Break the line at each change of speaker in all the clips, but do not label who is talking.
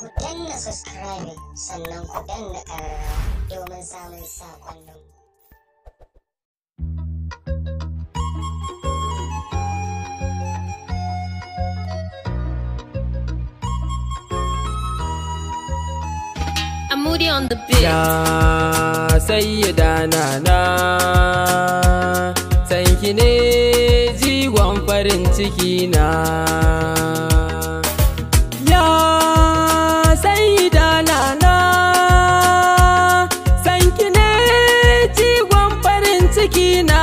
ku danna subscribing sannan ku danna ƙararrawa domin samun saƙonnin
I'm moody on the beat.
Ya sayyada nana sanki ne jigon farin ciki na Ya sayyada nana sanki ne jigon farin ciki na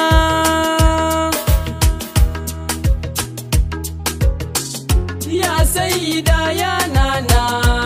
Ya sayyida ya nana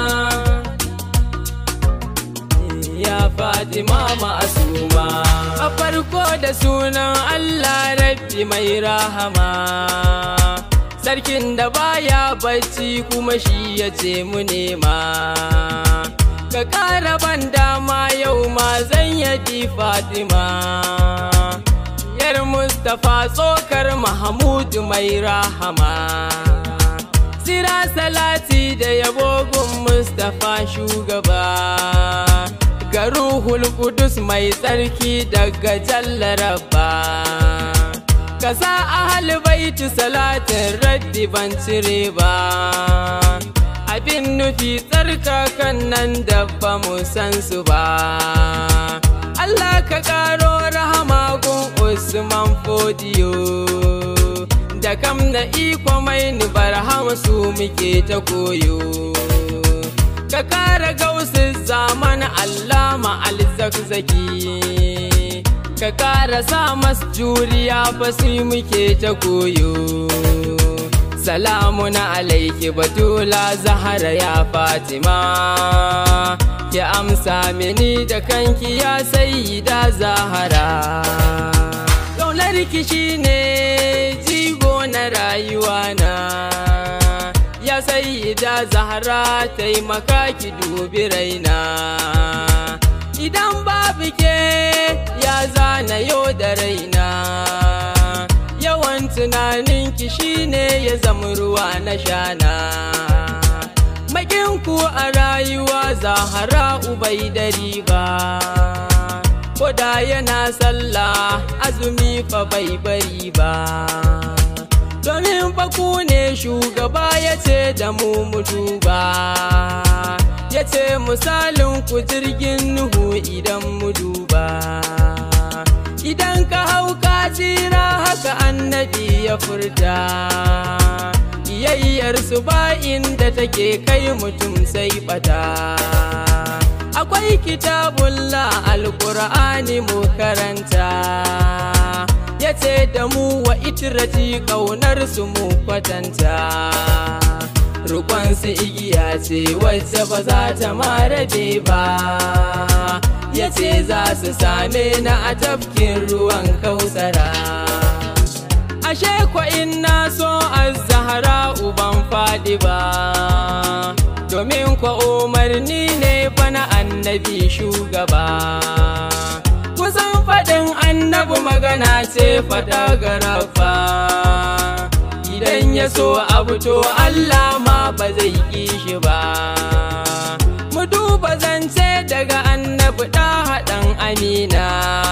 ya Fatima ma'asuma a farko da sunan Allah rabbi mai rahama sarkin da baya bacci kuma shi ya ce mu nema ka ƙara ban dama yau ma zan yadi Fatima yar Mustapha tsokar Mahmud mai rahama Sira salati da yabo gun Mustapha shugaba ga ruhul kudus mai tsarki daga jallaraba ka sa ahal baiti salatin raddi ban cire ba abin nufi tsarkakan nan da ba mu san su ba Allah ka karo rahama gun Usman Fodiyo da kam na iko mai ni barhama su muke ta koyo ka kara gausin zaman allama alzakzaki ka kara sa mas juriya fasi muke ta koyo salamu na alaiki batula zahara ya fatima ki amsa mini da kanki ya sayyida zahara ƙaunar ki shine jigo na rayuwa na ya sayyida zahara taimaka ki dubi raina idan babu ke ya zana yau da raina yawan tunaninki shine ya zama ruwa na shana makinku a rayuwa zahara ubai da riba koda yana sallah azumi fa bai bari ba domin faku ne shugaba ya ce da mu mu duba ya ce misalin ku jirgin nuhu idan mu duba idan ka hau ka jira haka annabi ya furta iyayyar su ba inda take kai mutum sai bata akwai kitabullah alkur'ani mu karanta ya ce da mu wa itirati kaunar su mu kwatanta rukon su igiya ce wacce ba za ta marabe ba ya ce za su same na a tafkin ruwan kausara ashe kwa na so az-zahra uban fadi ba domin kwa umarni ne fa na annabi shugaba kusan faɗin annabi magana ce fata garafa idan ya so abu to Allah ma ba zai ƙi shi ba mu duba zance daga annabi ɗa haɗan amina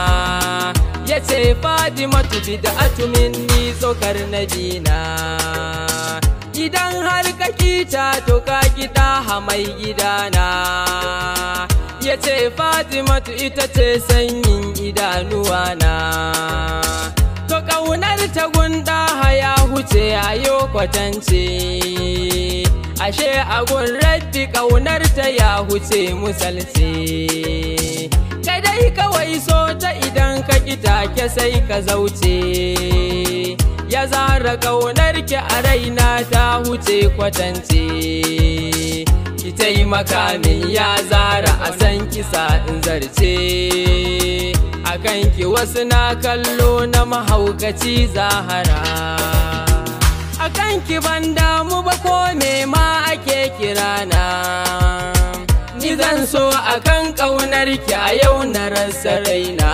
ya ce fadimatu bid'atu minni tsokar nabina idan har ka kita to ka kita hamai gidana ya ce fatimatu ita ce sanyin idanuwana to ƙaunar ta gunda ya huce a yau kwatance ashe agun rabbi ƙaunar ta ya huce musalce kadai kawai so ta idan ka kita ke sai ka zauce ya zara ƙaunar ki a raina ta huce kwatance ki taimaka min ya zara a san kisa in zarce a kanki wasu na kallo na mahaukaci zahara a kanki ban damu ba ko me ma ake kirana ni zan so a kan ƙaunar ki a yau na rasa raina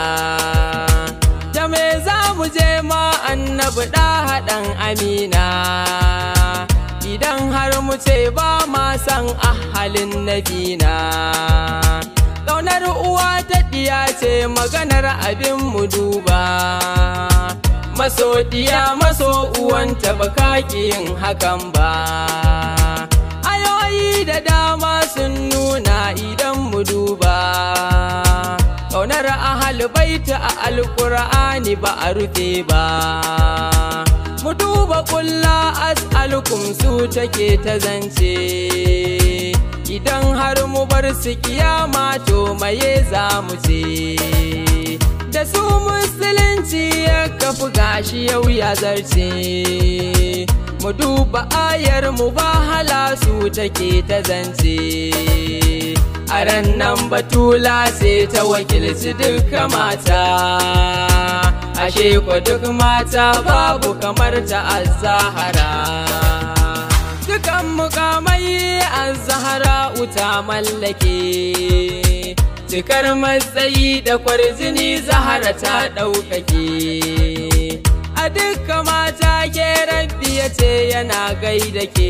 da me za mu je ma annabi ɗa haɗan amina idan har mu ce ba ma san ahalin nabina ƙaunar uwa ta ɗiya ce maganar abin mu duba maso ɗiya maso uwanta ba yin hakan ba ayoyi da dama sun nuna idan mu duba ƙaunar ahal baita a alƙur'ani ba a rufe ba mu duba kulla as'alukum su take ta zance idan har mu bar su kiyama to maye za mu ce da su musulunci ya kafi gashi yau ya zarce mu duba ayar mu ba hala su take ta zance a ran nan batula sai ta wakilci duka mata ashe kwa duk mata babu kamar ta azahara dukan mukamai azahara uta mallake cikar matsayi da kwarjini zahara ta ɗaukake a duka mata ke rabbi ya ce yana gaida ke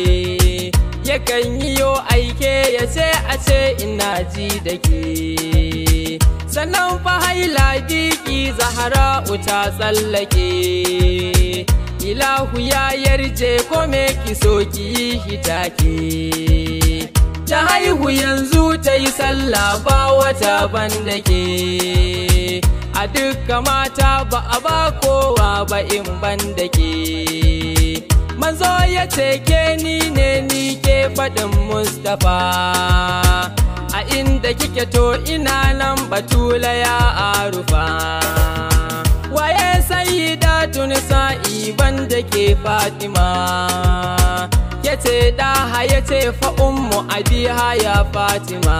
yakan yi yo aike ya ce a ce ina ji da ke sannan fa haila biki zahara uta tsallake ilahu ya yarje ko me ki so ki yi hitake ta haihu yanzu ta yi sallah ba wata banda ke a dukka mata ba a ba kowa ba in banda ke manzo ya ce ke ni ne ni ke faɗin mustapha a inda kike to ina nan batula ya arufa waye sayyida tunisa'i banda ke fatima yace daha yace fa ummu abiha ya fatima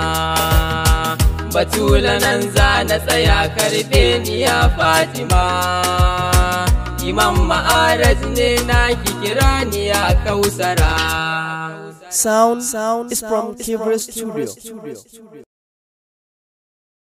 batula nan za na tsaya karbe ni ya fatima imam ma'araj ne na ki kira ni ya kausara
Sound, sound is from Kivra Studio.